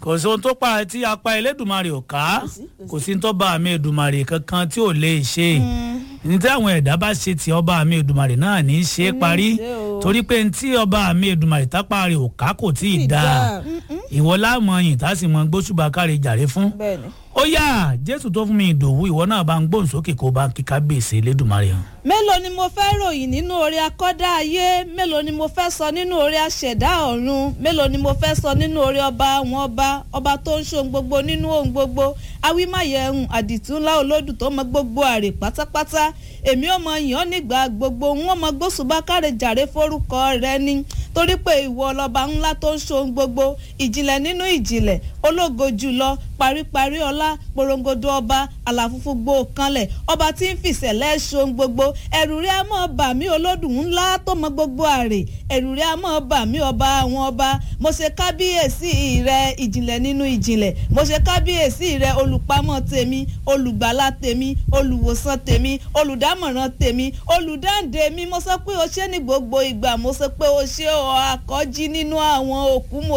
kò sí ohun tó pa tí apá Elédùmarè ò ká kò sí tó bá àmì Èdùmarè kankan tí ò lè ṣe ní tí àwọn ẹ̀dá bá ṣe ti ọba àmì Èdùmarè náà ní í ṣe é parí ṣe o. torí pé ní tí ọba àmì Èdùmarè tápá rẹ̀ ò ká kò tí ì Tí ì dáa dáa. ìwọ láàmú ọyìn tá a sì mọ gbósùbà káre jàre fún bẹ́ẹ̀ni. ó yá Jésù tó fún mi ìdòwú ìwọ náà bá ń gbóhùn sókè kó bá ń kíkà gbèsè Elédùmarè hàn. mélòó ni mo fẹ́ ròyìn nínú oore akọ́dá ayé mélòó ni mo fẹ́ sọ nínú oore aṣẹ̀dá ọ̀run mélòó ni mo fẹ́ sọ nínú oore ọba àwọn ọba ọba tó ń ṣohun gbogbo nínú ohun gbogbo awímáyẹ̀hùn àdìtú ńlá olódù tó mọ gbogbo àrè pátápátá èmi ò mọ yàn án nígbà gbogbo ń wọ́n mọ gbósùbà káre jàre forúkọ rẹ ni torí pé ìwọ lọba ńlá tó ń ṣohun gbogbo ìjìnlẹ̀ nínú ìjìnlẹ̀ ológo jùlọ paríparí ọlá porongodo ọba àlàfúnfún gbó kanlẹ̀ ọba tí ń fìṣẹ̀lẹ̀ ṣohun gbogbo ẹ̀rù rẹ̀ á mọ̀ bà mí olódùn ńlá tó mọ gbogbo àrè ẹ̀rù rẹ̀ á mọ̀ bà mí ọba àwọn ọba mo ṣe kábíyèsí rẹ ìjìnlẹ̀ nínú ìjìnlẹ̀ mo ṣe kábíyèsí rẹ olùpamọ́ tèmi olùgbàlà tèmi olùwòsàn tèmi olùdámọ̀ràn tèmi olùdáǹdè mi mo sọ pé o ṣé ní gbogbo ìgbà mo sọ pé o ṣé o akọ́jí nínú àwọn òkú mo